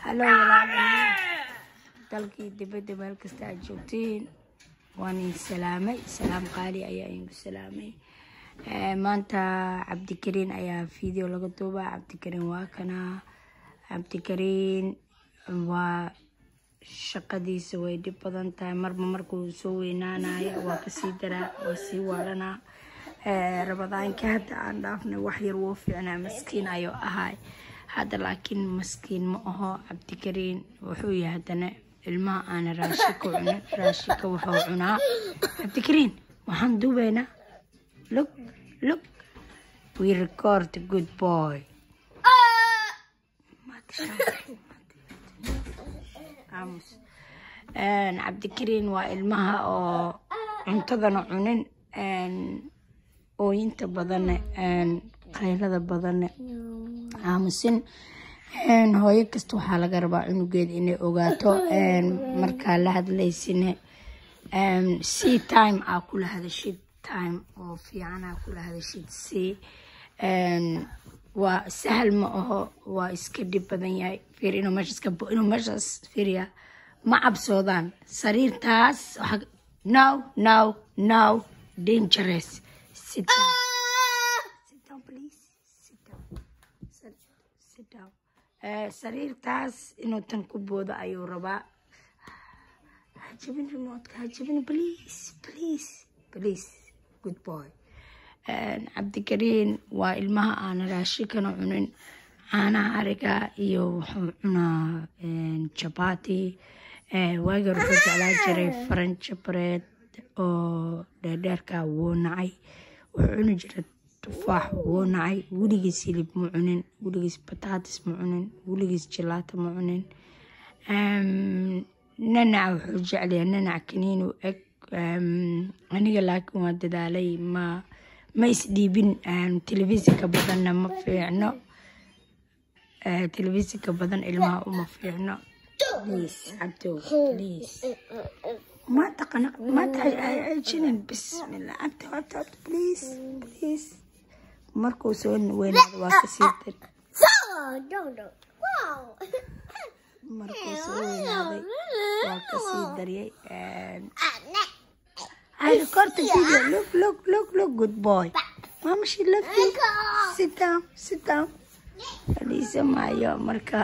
halo walaalayaal dalkii dibadda meel kasta aad joogtiin waan idin salaamay salaam qaali ayaa idinku salaamay maanta cabdikariin ayaa video laga duubaa cabdikariin waa kana cabdikariin waa shaqadiisa way dhib badan tahay marba markuu soo weynaanayo waa kasii daraa waa sii waalanaa rabadaanka hadda aan dhaafnay wax yar wuu fiicnaa maskiin ayuu ahay hadda laakiin maskiin ma aho cabdikariin wuxuu yahay haddana ilmaha aana raashika cunin raashika wuxuu cunaa cabdikariin waxaan duubaynaa look look we record good boy aamus cabdikariin waa ilmaha oo cuntadana cunin ooyinta badanne qaylada badanne aamusin hooyo kasta waxaa laga rabaa cunugeeda inay ogaato markaa la hadlaysine c time aa kula hadashid time oo fiican aa kula hadashid c waa sahal ma aho waa iska dhib badan yahay fiir inuu meeshaas ka inuu meeshaas fiiriya ma cabsoodaan sariirtaas no no no dangerous sit down sit down please sit down sit down sariirtaas inuu tan ku boodo ayuu rabaa hajabin remotka hajabin please please please good boy cabdikariin waa ilmaha aana raashikana cunin caanaha ariga iyo wuxuu cunaa jabati waagar wuxuu jeclaa jiray faranjo bareed oo dheerdheerka wuu nacay wuxuu cuni jiray tufaax wuu nacay weligiis hilib ma cunin weligiis bataatis ma cunin weligiis jilaato ma cunin nanac wuxuu jeclayaa nanac kaniinu eg aniga laakiin waa dadaalay ma ma isdhiibin telefishinka badanna ma fiicno telefishinka badan ilmaha uma fiicno please cabdo please ما تقنق ما تعجنن بسم الله عبد عبد عبد بليز بليز مركو سوين وين waa kasii dar markuu soo weynaaday waa kasii daryay I record the video. Look, look, look, look, good boy. Mama, she loves you. Sit down, sit down. Fadhiisa maayo marka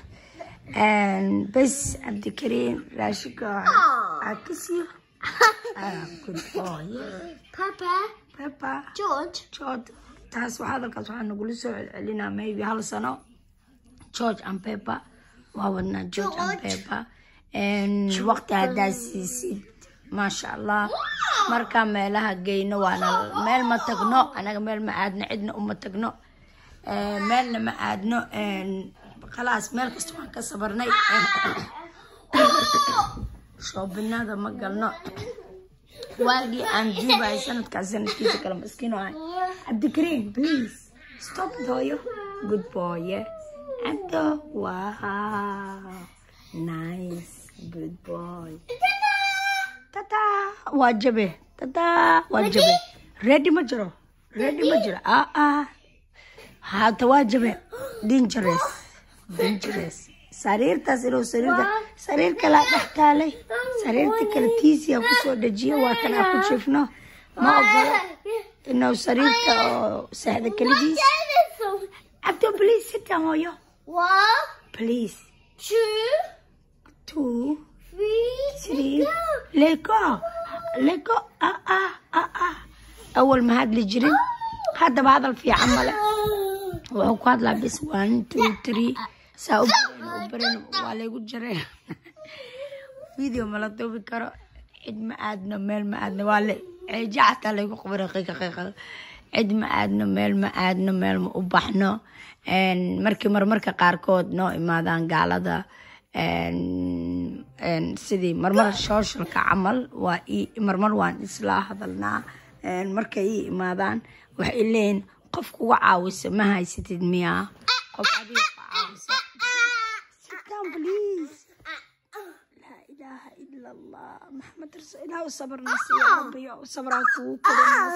bas cabdikariin raashika akisiyo good boy Papa, papa George, george taas waa hadalkaas waxaa nagula soo celcelinaa maybe hal sano george and pepper waa wadnaa george and pepper waqti haddaa siisid maasha allah markaa meelaha geyno waana meel ma tagno anaga meel ma aadno cidna uma tagno meelna ma aadno khalaas meel kasta waan ka sabarnay shoobinada ma galno waagii aan duubahay sanadkaas sanadkiisa kale maskiin oo ahay cabdikariin please stop dooyo good boy cabdo wow nice good boy tata waa jabe tata waa jabe ready ma jiro ready ma jiro ah ah hata waa jabe dangerous dangerous sariirtaas inuu sariirta sariir kalaa dhex taalay sariirta kale tiisiya kusoo dejiyo waa kan aan ku jifno ma ogolo inuu sariirta oo sahda keligiis cabdo please sit down hooyo one, please two, two three, three lego lego ah ah ah ah awal ma hadli jirin haddaba hadal fiican male wuxuu ku hadlaa bis one two three saa u bareen u bareen waa laygu jareen video mala duubi karo cid ma aadno meel ma aadno waa le ceeja xataa laygu qabara qiiqa qiiqa cid ma aadno meel ma aadno meel ma u baxno markii marmarka qaarkood noo imaadaan gaalada sidii marmar socialka camal waa marmar waan isla hadalnaa markay ii imaadaan waxay leeyihin qof kuga caawisa ma haysatid miyaa qof adiga ku caawisa sit down please laa ilaaha ila allah maxamed rasul ilaah u sabarna siiya rabbiyo u sabraa kugu korin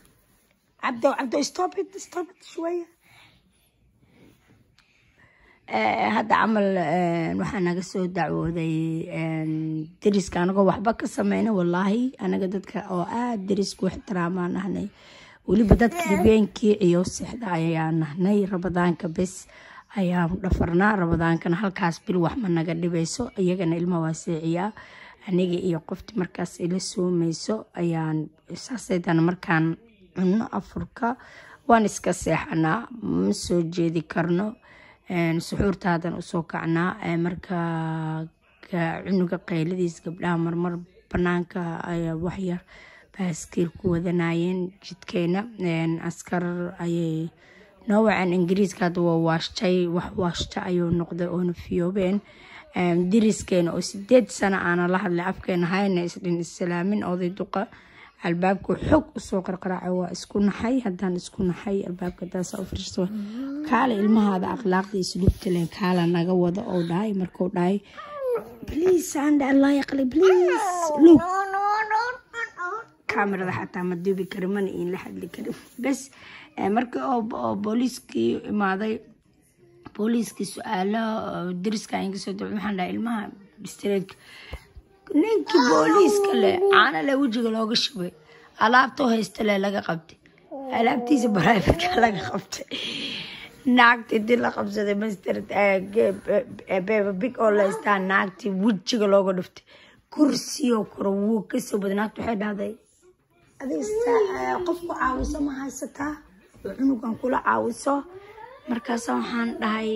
cabdo cabdo stop it stop it شويه Eh, hadda camal eh, waxaa naga soo dacwooday eh, deriska anagoo waxba ka sameyna wallaahi anaga dadka oo aada derisku ixtiraamaan nahnay weliba dadka habeenkii ciyo sixda ayaa nahnay rabadaanka bes ayaan dhafarnaa rabadaankana halkaas bil wax ma naga dhibayso iyagana ilma waa seeciyaa aniga iyo qofti markaas ila soomayso ayaan saasaydan markaan cunno afurka waan iska seexanaa ma soo jeedi karno Een, suxuurtaadan usoo kacnaa Ee, marka ka- cunuga qayladiis gabdhaha marmar banaanka ayaa waxyar baaskiil ku wadanayeen jidkeena Een, askar ayay noo waceen ingiriiska hadda waa waashtay wax waashta ayuu noqday oona fiyoobeen Een, deriskeena oo sideed sano aana la hadlay afkeena hayna isdhin islaamin oday duqa albaabka xog usoo qarqaraacay waa isku naxay haddaan isku naxay albaabka daasa u firiirsa kaale ilmahaada akhlaaqda isluubta len kaala naga wada oo dhahay markuu dhahay please anda allah yaqli please look kaamirada xataa ma duubi kari mana iin la hadli karin bes eh, markii oo oo booliiskii imaaday booliiskii su-aalo oo deriska inga soo daba waxaan dhahay ilmaha bistreedka ninkii booliiska leh caana leh wejiga looga shubay alaabtoo haysta leh laga qabtay alaabtiisa baraafitka laga qabtay naagti intii la qabsaday master beeba big oo la haystaa naagti wejiga looga dhuftay kursiyoo kore wuu kasoo baday naagti waxay dhahday adiga saa- qof ku caawiso ma haysataa oo cunugan kula caawiso markaasa waxaan dhahay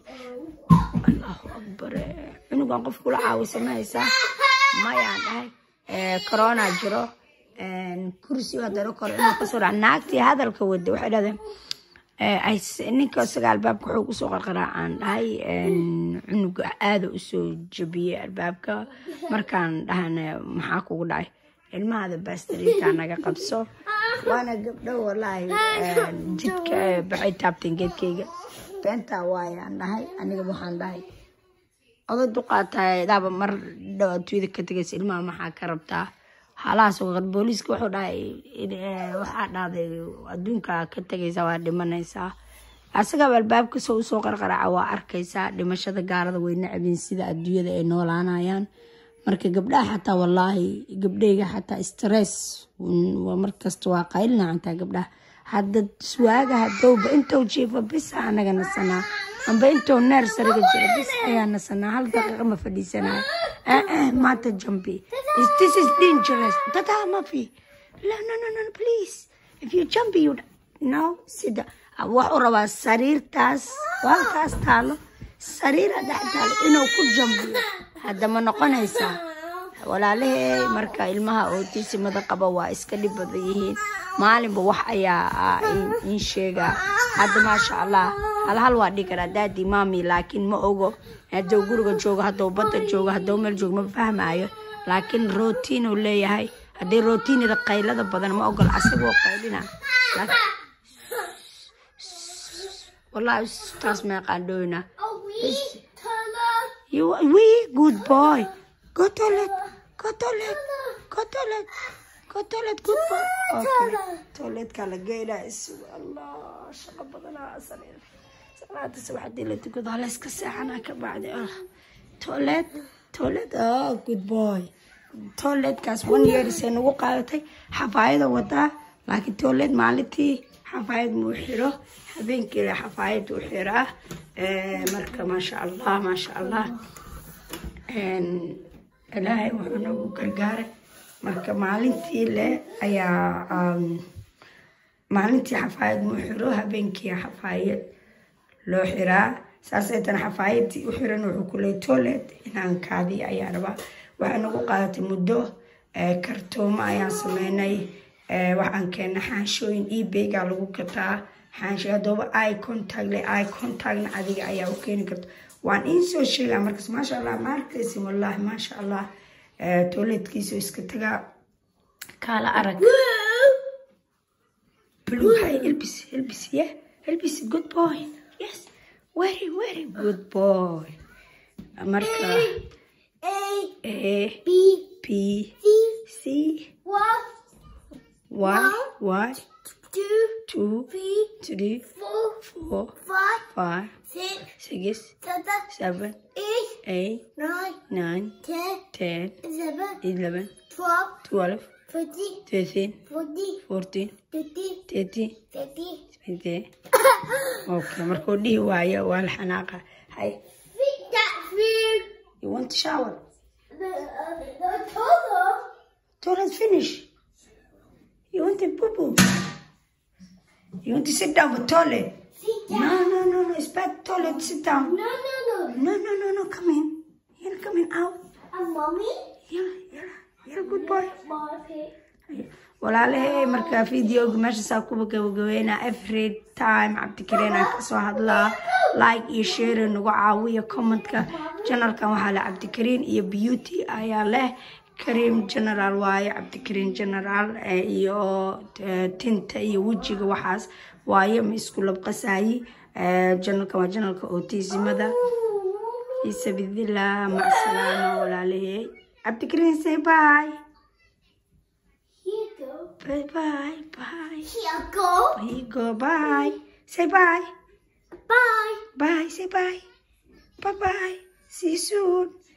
allahu akbar eh, cunugan qof kula caawiso ma haysaa mayaan dhahay Eh, corona jiro Een, kursi hadana kore cunug kasoo dhaca naagtii hadalka wada waxay dhahdeen Eh, ay s- ninka isaga albaabka wuxuu kusoo qarqaraacaan dhahay een, cunuga aada usoo jabiyey albaabka markaan dhahana maxaa kugu dhacay ilmahada baastariinta naga qabso waana gabdho walaahi een, jidka eh, baxay taabteen geedkayga beentaa waayaan dhahay aniga waxaan dhahay oday duqaatahay daaba mar dhow adduunyada ka tegaysa ilmaha maxaa ka rabtaa halahaas waqad booliiska wuxuu dhahay eh, waxaa dhahday adduunka ka tegaysa waa dhimanaysaa asagaba albaabka soo usoo qarqaraca waa arkaysaa dhimashada gaalada way nacbin sida adduunyada ay noolaanayaan marka gabdhaha xataa walaahi gabdhayga xataa stress mm, waa markasta waa qaylina xataa gabdhaha hadda suwaaga hadowba intou jiifo bisa anaga nasanaa amba intou neersariga jiro bis ayaa nasanaa hal daqiiqa ma fadhiisanayo eh, eh, maanta jambi Is- this is dangerous dadaa mafi la no no no please if you jump you no sida waxuu rabaa sariirtaas oo halkaas taalo sariira dhex taalo inuu ku jambiyo hadda ma noqonaysaa walaalahey marka ilmaha ootisimada qaba waa iska dhib badan yihiin maalinba wax ayaa ah, in- in sheegaa hadda maasha allah hal hal waa dhigi karaa daadi maami laakiin ma ogo hadduu guriga joogo hadduu badda joogo hadduu meel joogo ma fahmaayo laakiin rootiin uu leeyahay haddii rootiinida qaylada badan ma ogol asagoo qaylina Laakiin- wallaahi taas meeqaan dhowna A wee color. You we good boy. Go toilet. Go toilet. Go toilet. Go toilet. Good boy. Okay. Toilet kala geyna isu Allah shaqa badanaa sameyn. Salaada subax hadii la tukado hala iska seexanaa ka bacdi ah. Toilet. Toilet. Oh good boy. Toiletkaas one year isay nagu qaadatay xafaayada wadaa laakiin toilet maalintii xafaayad muu xiro habeenkii xafaayad uu xiraa Eh, marka maasha allah maasha allah Een, ilaahay wuxuu nagu gargaaray marka maalintii le ayaa um, maalintii xafaayad muu xiro habeenkii xafaayad loo xiraa saasay tan xafaayadii u xiran wuxuu ku leey toilet inaan kaadiyo ayaa rabaa waxay nagu qaadatay muddo eh, kartoomo ayaan sameynay Eh, waxaan keennay xaanshooyin ebayga lagu gataa xaansho haddooba eye contact le eye contactna adiga ayaa u keeni karta waan iin soo sheegaa markaas maasha allah ma arkaysin wallaahi maasha allah Eh, toiletkiisa iska tagaa kaala arag blue hay elbis elbis yeah elbis good boy yes very very good boy marka A a B p C c one y y two two three three four four five five six, six, seven, seven, eight, eight, nine, nine, ten, ten, eleven, eleven, twelve, twelve, thirteen, thirteen, fourteen, fourteen, fifteen, thirteen, fifteen. fifteen. Okay, markuu dhihi waayo waa la xanaaqa. Hay, Feed that food. you want to shower? The, uh, the total. Toilet finish. You want to poo poo? You want to sit down for toilet? Feed that. No, no, no, no. It's bad toilet. Sit down. No, no, no. No, no, no, no. Come in. You're coming out. And mommy? Yeah, yeah. You're a good boy. Mommy. walaalahay marka videoga meeshaasaa kuba gabagabeynaa every time cabdikariin aan kasoo hadlaa like iyo share nagu caawiya commentka janalkan waxaa leh cabdikariin iyo beauty ayaa leh kareem general waaye cabdikariin general eh, iyo eh, tinta iyo wejiga waxaas waaye ma isku labqasaayi Eh, janalkan waa janalka autismada isa bidillah macsalaama walaalahay cabdikariin say bye Here you go. bye bye bye Here you go. Here you go. Bye. Say bye. Bye. Bye. Say bye. Bye bye. See you soon.